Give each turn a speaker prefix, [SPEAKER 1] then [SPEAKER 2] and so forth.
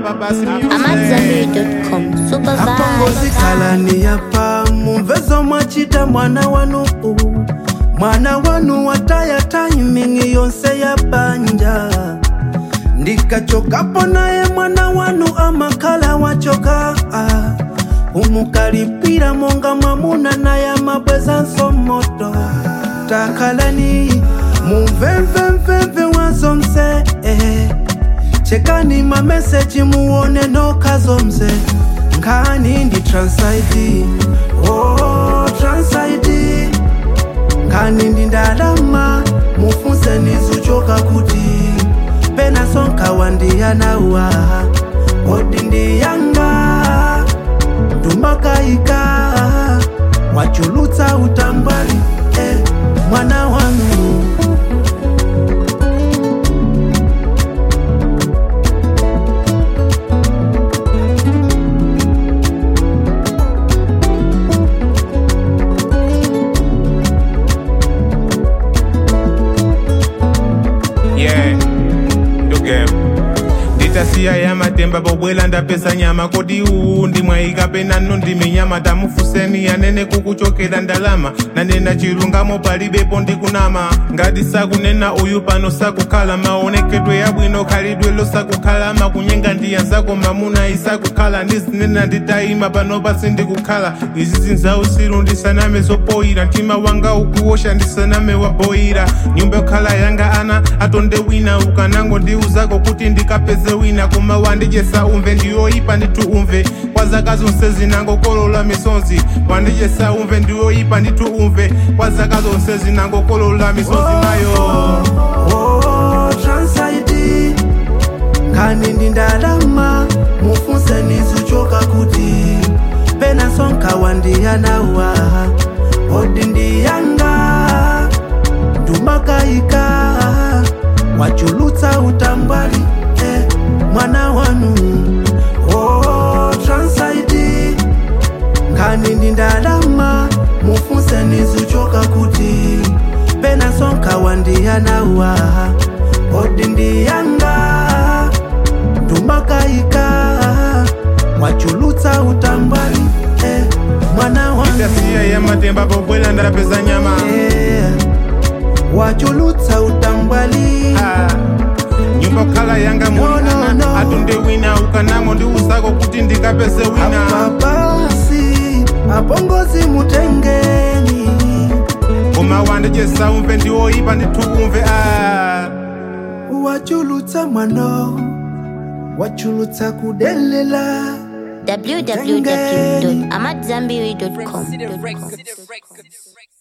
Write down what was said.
[SPEAKER 1] apa basi music.
[SPEAKER 2] amadzambi.com supervise
[SPEAKER 3] apongozikhalani yapa mumvezo mwachita mwana wanu mwana wanu wataya timing yonse ya banja ndikachokapo naye mwana wanu amakhala wachoka ah. umukalipira monga mwamuna naye amabweza nsomoto takhalani mumvemvemvemve wazonse eh. chekani mameseji muone nokazomze nkhani ndi transaidi oh, transaidi nkhani ndi ndalama mufunzeni zuchoka kuti pena sonkawa ndiyanawa kodi ndiyanga ndumakayika wachulutsa utambwali eh, mwana wanu
[SPEAKER 1] yeah nduge nditasiya ya matemba pobwela ndapeza nyama kodi uwu ndimwayika penano ndiminyama tamufuseni yanene kukuchokera ndalama nanena chilungamo palibepo ndikunama ngati sakunena uyu pano sakukhala maonekedwe yabwino khalidwelo sakukhala makunyenga ndiyanzako mamuna isakukhala ndizinena nditayima pano pasi ndikukhala izi zinzausiru ndisaname zopoyira mtima wanga ukuwosha ndisaname waboyira nyumba yokhala yanga ana atonde wina ukanango ndiuzako kuti ndikapeze wina koma wandijesa umve ndiyoyipa nditu umve kwa zaka zonse zinangokolola misonzi wandijesa umve ndiyoyipa nditu umve kwa zaka zonse zinangokolola misonzi mayo
[SPEAKER 3] oh, transaidi nkhani ndi ndalama mufunzeni zuchoka kuti pena sonkawa ndiyanawa kodi ndiyanga ndumakayika wachulutsa utambwali eh, mwana wanu oh, transaidi nkhani ndi ndalama mufunzeni zuchoka kuti pena sonkawa ndiyanawa kodi ndiyanga ndumakayika wachulutsa utambwali eh, mwana wanu
[SPEAKER 1] ndasiya ya matemba pobwela ndapeza nyama
[SPEAKER 3] eh, wachulutsa utambwali
[SPEAKER 1] Ah, nyumba khala yanga
[SPEAKER 3] No, no,
[SPEAKER 1] mulana
[SPEAKER 3] no.
[SPEAKER 1] atunde wina ukanango ndiuzako kuti ndikapeze wina
[SPEAKER 3] apapasi apongozi mutengeni
[SPEAKER 1] koma wandijesa umve ndiwoyipa ndithu umve ah.
[SPEAKER 3] wachulutsa mwano wachulutsa kudelela
[SPEAKER 2] www.amadzambi.com